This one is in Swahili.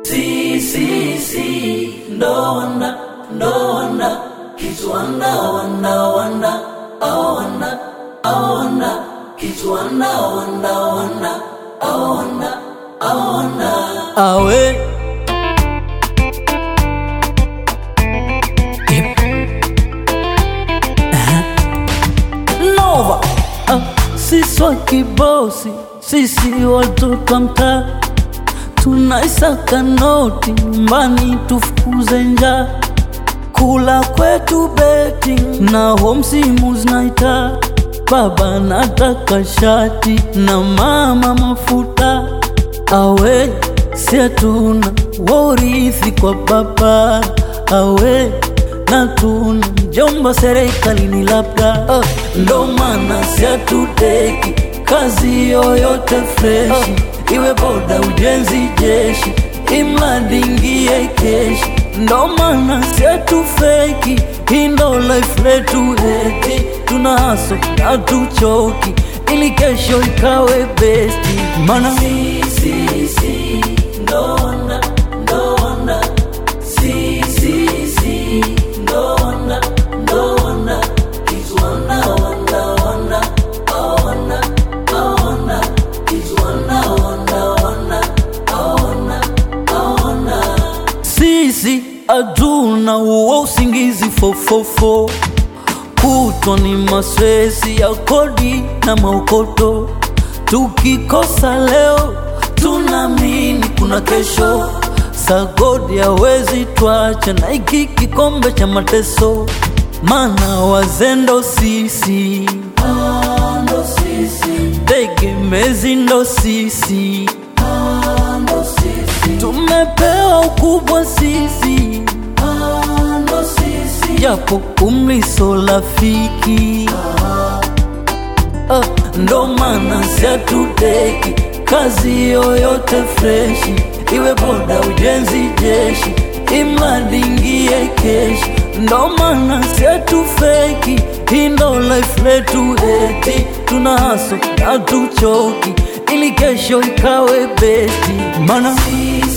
Si, si, si, ndo wana, ndo wana, kitu wana, wana, wana, au wana, au wana, kitu wana, wana, wana, au wana, au wana. awe Nova ah, sisi wa kibosi, sisi watoto wa mtaa tunaisaka noti nyumbani tufukuze njaa, kula kwetu beti na ho msimu zinaita baba nataka shati na mama mafuta awe si hatuna worithi kwa baba awe na tuna mjomba serikalini labda uh, ndo maana si hatuteki kazi yoyote freshi iwe boda ujenzi jeshi imradi ingie keshi ndo maana si hatufeki hii ndo life letu eti tuna haso na tuchoki ili kesho ikawe besti mana Si, si, si, ndo wana, ndo wana. Si, si, si, ndo wana, ndo wana, kitu wana, wana, wana, au wana, au wana, kitu wana, wana, wana, au wana, au wana. sisi hatuna uo usingizi fofofo kutwa ni maswezi ya kodi na maokoto tukikosa leo tunaamini kuna kesho sagodi hawezi twacha na iki kikombe cha mateso mana wazendo sisi Ah, ndo sisi, tegemezi ndo sisi ah, ndo sisi, tumepewa ukubwa sisi ah, ndo sisi. japo umri so rafiki Ah, ndo maana si hatuteki kazi yoyote freshi iwe boda ujenzi jeshi imradi ingie keshi ndo maana si hatufeki hii ndo life letu eti tuna haso na tuchoki ili kesho ikawe besti mana Si,